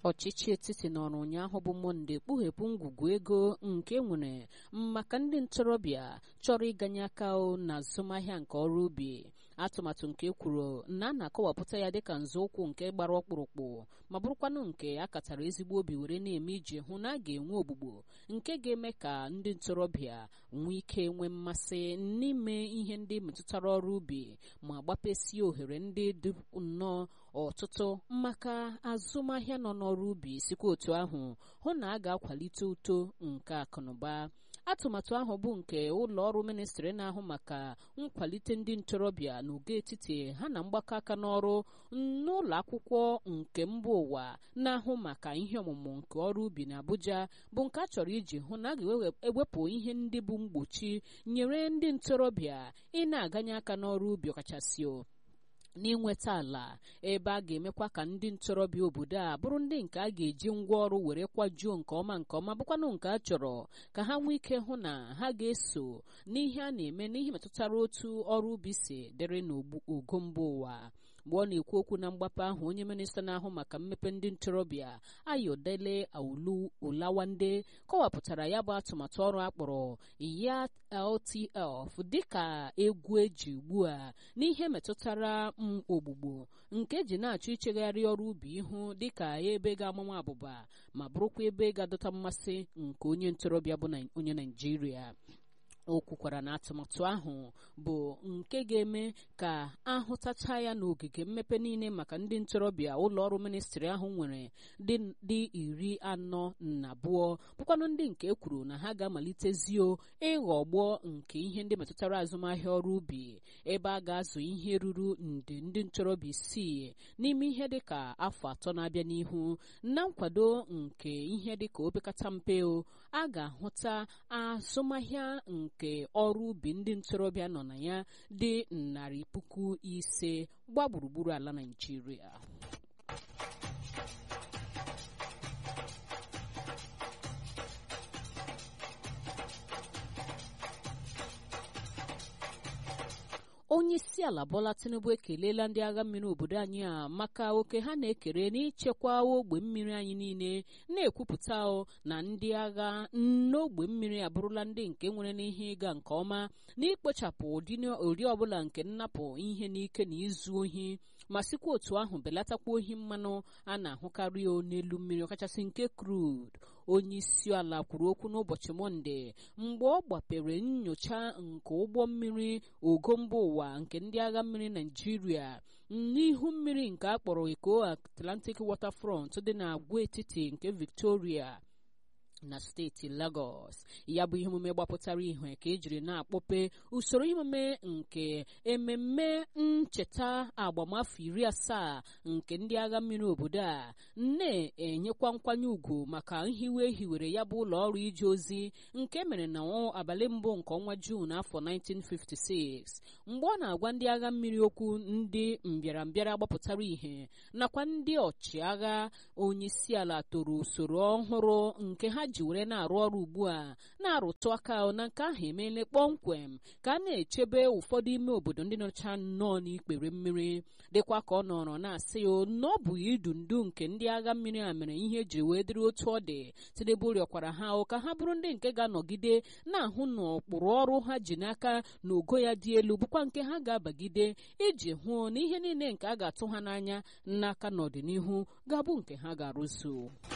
ọchịchị etiti nọrọ ụnyaahụ bụ mọnde kpughepụ ngwugwu ego nke nwere maka ndị ntorobịa chọrọ ịganye aka na azụmahịa nke ọrụ ubi atụmatụ nke kwuru na a na-akọwapụta ya dịka nzọụkwụ nke gbara ọkpụrụkpụ ma bụrụkwanụ nke a katara ezigbo obi were na-eme iji hụ na a ga-enwe ogbugbo nke ga-eme ka ndị ntorobịa nwee ike nwee mmasị n'ime ihe ndị metụtara ọrụ ubi ma gbapesie ohere ndị dị nnọọ ọtụtụ maka azụmahịa nọ n'ọrụ ubi sikwa otu ahụ hụ na a ga-akwalite uto nke akụnụba atụmatụ ahụ bụ nke ụlọ ọrụ ministrị na-ahụ maka nkwalite ndị ntorobịa n'ogo etiti ha na mgbakọ aka n'ọrụ n'ụlọ akwụkwọ nke mba ụwa na-ahụ maka ihe ọmụmụ nke ọrụ ubi na Abuja bụ nke a chọrọ iji hụ na a ga-ewepụ ihe ndị bụ mgbochi nyere ndị ntorobịa ị na-aganye aka n'ọrụ ubi ọkachasị n'inweta ala ebe a ga-emekwa ka ndị ntorobịa obodo a bụrụ ndị nke a ga-eji ngwa ọrụ were kwajuo nke ọma nke ọma bụkwanụ nke a chọrọ ka ha nwee ike hụ na ha ga-eso n'ihe a na-eme n'ihe metụtara otu ọrụ ubi si dịrị n'ogo mba ụwa mgbe ọ na-ekwu okwu na mgbapụ ahụ onye minista na-ahụ maka mmepe ndị ntorobịa ayodele aulu olawande kọwapụtara ya bụ atụmatụ ọrụ akpọrọ ya LTF dịka egwu eji ugbu a n'ihe metụtara m ogbugbo nke ji na-achọ ichegharị ọrụ ubi ihu dịka ebe ga-amụma abụba ma bụrụkwa ebe ga-adọta mmasị nke onye ntorobịa bụ onye Naijiria o kwukwara na atụmatụ ahụ bụ nke ga-eme ka ahụtacha ya n'ogige mmepe niile maka ndị ntorobịa ụlọ ọrụ ministrị ahụ nwere dị iri anọ na abụọ bụkwanụ ndị nke kwuru na ha ga-amalitezio ịghọgbọ nke ihe ndị metụtara azụmahịa ọrụ ubi ebe a ga-azụ ihe ruru nde ndị ntorobịa isii n'ime ihe dịka afọ atọ na-abịa n'ihu na nkwado nke ihe dịka opekata mpe a ga-ahụta azụmahịa nke ọrụ ubi ndị ntorobịa nọ na ya dị narị puku ise gba gburugburu ala Naịjirịa onye isi ala Bola Tinubu ekelela ndị agha mmiri obodo anyị a maka oke ha na-ekere n'ichekwa ogbe mmiri anyị niile na-ekwupụta na ndị agha n'ogbe mmiri abụrụla ndị nke nwere n'ihe ịga nke ọma n'ikpochapụ ụdị ọbụla nke nnapụ ihe n'ike na izu ohi ma sikwa otu ahụ belatakwa ohi mmanụ a na-ahụkarị n'elu mmiri ọkachasị nke crude onye isi ala kwuru okwu n'ụbọchị mọnde mgbe ọ gbapere nyocha nke ụgbọ mmiri ogo mba ụwa nke ndị agha mmiri naijiria n'ihu mmiri nke a kpọrọ Eko Atlantic Waterfront dị n'agwaetiti nke Victoria na steeti Lagos ya bụ ihe omume gbapụtara ihe ka ejiri na-akpọpe usoro emume nke ememme ncheta agbamafọ iri asaa nke ndị agha mmiri obodo a na-enyekwa nkwanye ùgwù maka nhiwe ehiwere ya bụ ụlọ ọrụ ije ozi nke mere na abalị mbụ nke ọnwa Juun afọ 1956 mgbe ọ na-agwa ndị agha mmiri okwu ndị mbịarambịara gbapụtara ihe nakwa ndị ọchịagha onye isi ala toro usoro ọhụrụ nke ha ji were na-arụ ọrụ ugbu a na-arụtụ aka na nke ahụ emeela kpọmkwem ka a na-echebe ụfọdụ ime obodo ndị nọcha nnọọ n'ikpere mmiri dịkwa ka ọ nọrọ na-asị ya na ọ bụ idu ndu nke ndị agha mmiri a mere ihe ejiri wee dịrị otu ọ dị Tinubu rịọkwara ha ka ha bụrụ ndị nke ga-anọgide na-ahụ na ụkpụrụ ọrụ ha ji n'aka na ogo ya dị elu bụkwa nke ha ga-abagide iji hụ na ihe niile nke a ga-atụ ha n'anya n'aka n'ọdịnihu ga-abụ nke ha ga-arụzu